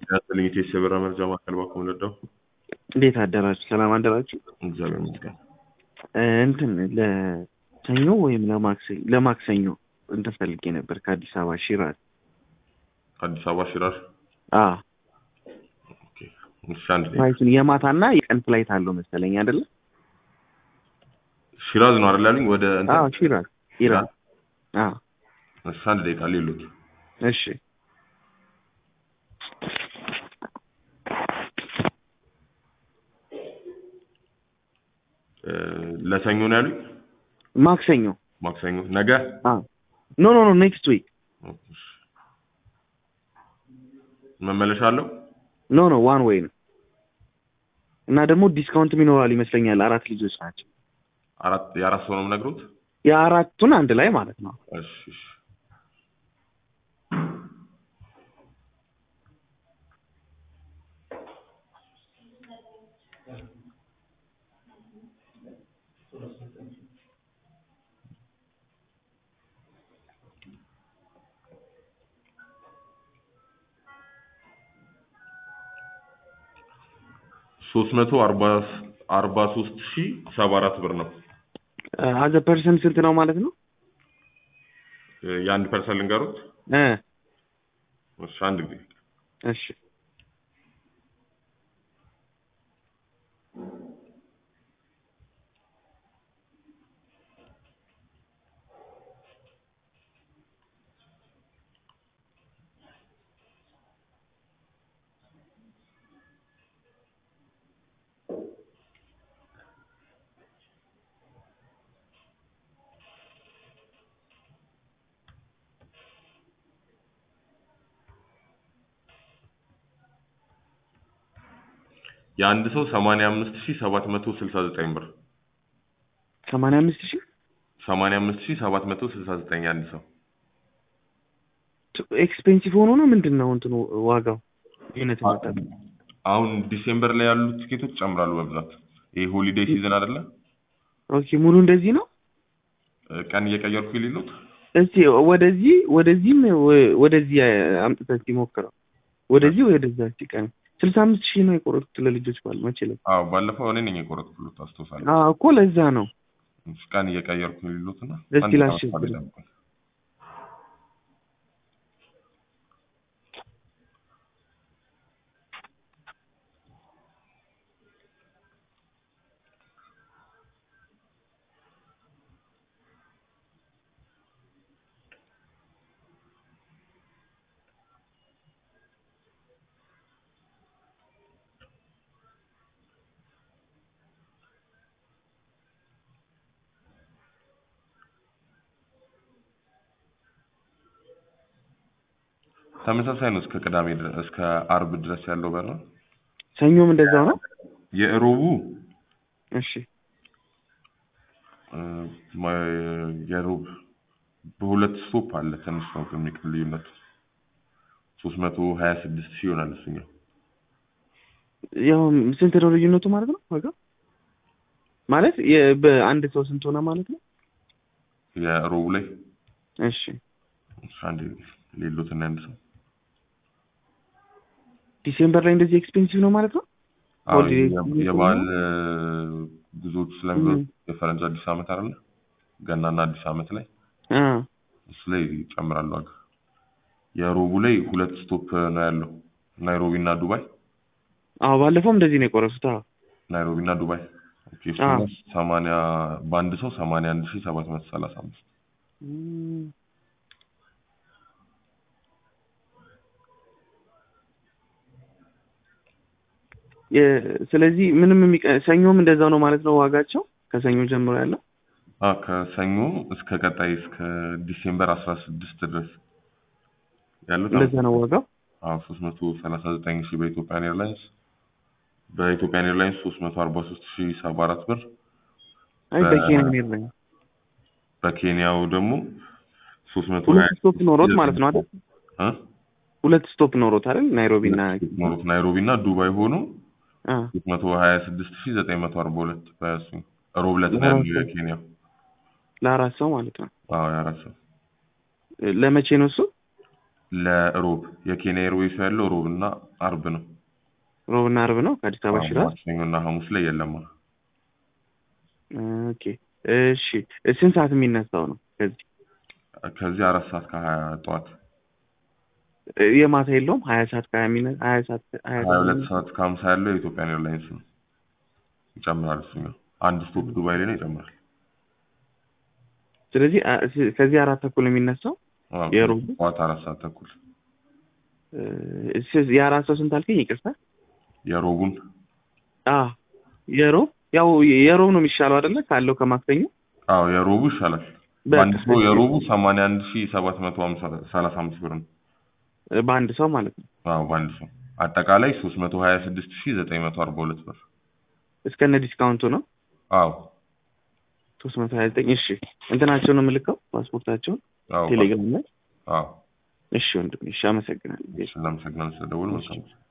ያስልኝ ቴስ የበራ መርጃ ማዕከል ባኮ ለዳው እንዴት አደራችሁ? ሰላም አደራችሁ? እግዚአብሔር ይመስገን። እ፣ እንትን ለሰኞ ወይም ለማክሰኞ ለማክሰኞ እንትን ፈልጌ ነበር ከአዲስ አበባ ሽራዝ። አዲስ አበባ ሽራር። አ ኦኬ። እሺ አንድ ደቂቃ። ፍላይቱን የማታና የቀን ፍላይት አለው መሰለኝ አይደለ? ሽራዝ ነው አይደል ያሉኝ? ወደ እንትን- አዎ ሽራዝ ኢራን። አዎ እሺ አንድ ደቂቃ ሌሎት እሺ እ፣ ለሰኞ ነው ያሉኝ? ማክሰኞ ማክሰኞ ነገ? አ ኖ ኖ ኖ ኔክስት ዊክ ኦኬ፣ እሺ። መመለሻ አለው? ኖ ኖ ዋን ዌይ ነው እና ደግሞ ዲስካውንትም ይኖራል ይመስለኛል። አራት ልጆች ናቸው። አራት የአራት ሰው ነው የምነግሩት? የአራቱን አንድ ላይ ማለት ነው። እሺ እሺ። ሶስት መቶ አርባ አርባ ሶስት ሺህ ሰባ አራት ብር ነው። አዘ ፐርሰንት ስንት ነው ማለት ነው? እ፣ የአንድ ፐርሰንት ልንገሩት? እ እሺ አንድ ጊዜ እሺ የአንድ ሰው ሰማንያ አምስት ሺህ ሰባት መቶ ስልሳ ዘጠኝ ብር ሰማንያ አምስት ሺህ ሰማንያ አምስት ሺህ ሰባት መቶ ስልሳ ዘጠኝ የአንድ ሰው ኤክስፔንሲቭ ሆኖ ነው ምንድን ነው እንትኑ ዋጋው ዩኒት መጠን አሁን ዲሴምበር ላይ ያሉት ትኬቶች ይጨምራሉ በብዛት ይሄ ሆሊዴይ ሲዝን አይደለ ኦኬ ሙሉ እንደዚህ ነው እ፣ ቀን እየቀየርኩ ይልሉት እስቲ ወደዚህ ወደዚህም ወ- ወደዚህ አምጥተህ እስቲ ሞክረው ወደዚህ ወደዛ እስቲ ቀን ስልሳ አምስት ሺህ ነው የቆረጡት ለልጆች ባል መቼ ዕለት አዎ ባለፈው እኔ ነኝ የቆረጥኩት አስታውሳለሁ አዎ እኮ ለዛ ነው እሺ፣ ቀን እየቀየርኩ ይልሉትና እስቲ አንድ ላሽ- ሰዓት ላይ ጠብቁኝ። ተመሳሳይ ነው እስከ ቅዳሜ ድረስ እስከ አርብ ድረስ ያለው በር ነው። ሰኞም እንደዛው ነው የእሮቡ እሺ እ፣ ማ- የሮብ በሁለት ስቶፕ አለ ትንሽ ነው የሚቀር ልዩነቱ ሶስት መቶ ሀያ ስድስት ሺህ ይሆናል እሱኛው ያው ስንት ነው ልዩነቱ ማለት ነው ዋጋው ማለት የ- በአንድ ሰው ስንት ሆነ ማለት ነው የሮቡ ላይ እሺ እሺ፣ አንድ ሌሎት እና አንድ ሰው ዲሴምበር ላይ እንደዚህ ኤክስፔንሲቭ ነው ማለት ነው አዎ ሆሊዴይ የ- ሲዝን የበዓል እ፣ ጉዞዎች ስለሚሆኑ ም። የፈረንጅ አዲስ ዓመት አይደለ ገናና አዲስ ዓመት ላይ አ እሱ ላይ ይጨምራሉ ዋጋ የሮቡ ላይ ሁለት ስቶፕ ነው ያለው ናይሮቢ እና ዱባይ አዎ ባለፈው እንደዚህ ነው የቆረጡት አዎ ናይሮቢ እና ዱባይ ኦኬ እሱ አዎ። ሰማንያ በአንድ ሰው ሰማንያ አንድ ሺህ ሰባት መቶ ሰላሳ አምስት እም፣ የ- ስለዚህ ምንም የሚቀ ሰኞም እንደዛው ነው ማለት ነው ዋጋቸው ከሰኞ ጀምሮ ያለው አ ከሰኞ እስከ ቀጣይ እስከ ዲሴምበር አስራ ስድስት ድረስ ያሉት እንደዛ ነው ዋጋው አዎ ሶስት መቶ ሰላሳ ዘጠኝ ሺህ በኢትዮጵያን ኤርላይንስ በኢትዮጵያን ኤርላይንስ ሶስት መቶ አርባ ሶስት ሺህ ሰባ አራት ብር አይ በ- በኬንያ ነው ያለኝ በኬንያው ደግሞ ሶስት መቶ ሁለት ስቶፕ ኖሮት ማለት ነው አይደል እ? ሁለት ስቶፕ ኖሮት አይደል ናይሮቢ እና ኖሮት ናይሮቢ እና ዱባይ ሆኖ አ ሶስት መቶ ሀያ ስድስት ሺህ ዘጠኝ መቶ አርባ ሁለት በሱ ሮብ ዕለት ነው ያለው የኬንያው ለአራት ሰው ማለት ነው አዎ የአራት ሰው ለመቼ ነው እሱ ለሮብ የኬንያ ኤርዌይስ ያለው ሮብ እና አርብ ነው። ሮብና አርብ ነው ከአዲስ አበባ ሽራዝ። ማክሰኞ እና ሐሙስ ላይ የለም። ኦኬ እሺ። ስንት ሰዓት የሚነሳው ነው ከዚህ? ከዚህ አራት ሰዓት ከሀያ ጠዋት የማታ የለውም? ሀያ ሰዓት ከሀያ የሚነ ሀያ ሰዓት ሀያ ሀያ ሁለት ሰዓት ከሀምሳ ያለው የኢትዮጵያን ኤርላይንስ ነው። ይጨምራል። እሱኛው አንድ ስቶፕ ዱባይ ላይ ነው ይጨምራል። ስለዚህ አ- ስ- ከዚህ አራት ተኩል የሚነሳው አዎ፣ የሮቡ? ጠዋት አራት ሰዓት ተኩል እ፣ ስ- የአራት ሰው ስንት አልከኝ? ይቅርታ። የሮቡን አ የሮብ ያው የሮብ ነው የሚሻለው አይደለ? ካለው ከማክሰኞ አዎ የሮቡ ይሻላል። በቃ በአንድ ሰው የሮቡ ሰማንያ አንድ ሺ ሰባት መቶ ሀምሳ ሰላሳ አምስት ብር ነው። በአንድ ሰው ማለት ነው አዎ በአንድ ሰው አጠቃላይ ሶስት መቶ ሀያ ስድስት ሺ ዘጠኝ መቶ አርባ ሁለት ብር። እስከነ ዲስካውንቱ ነው አዎ ሶስት መቶ ሀያ ዘጠኝ እሺ እንትናቸውን ነው የምልከው ፓስፖርታቸውን አዎ ቴሌግራም ላይ አዎ እሺ ወንድሜ እሺ አመሰግናለሁ እናመሰግናለን ስለደወል መልካም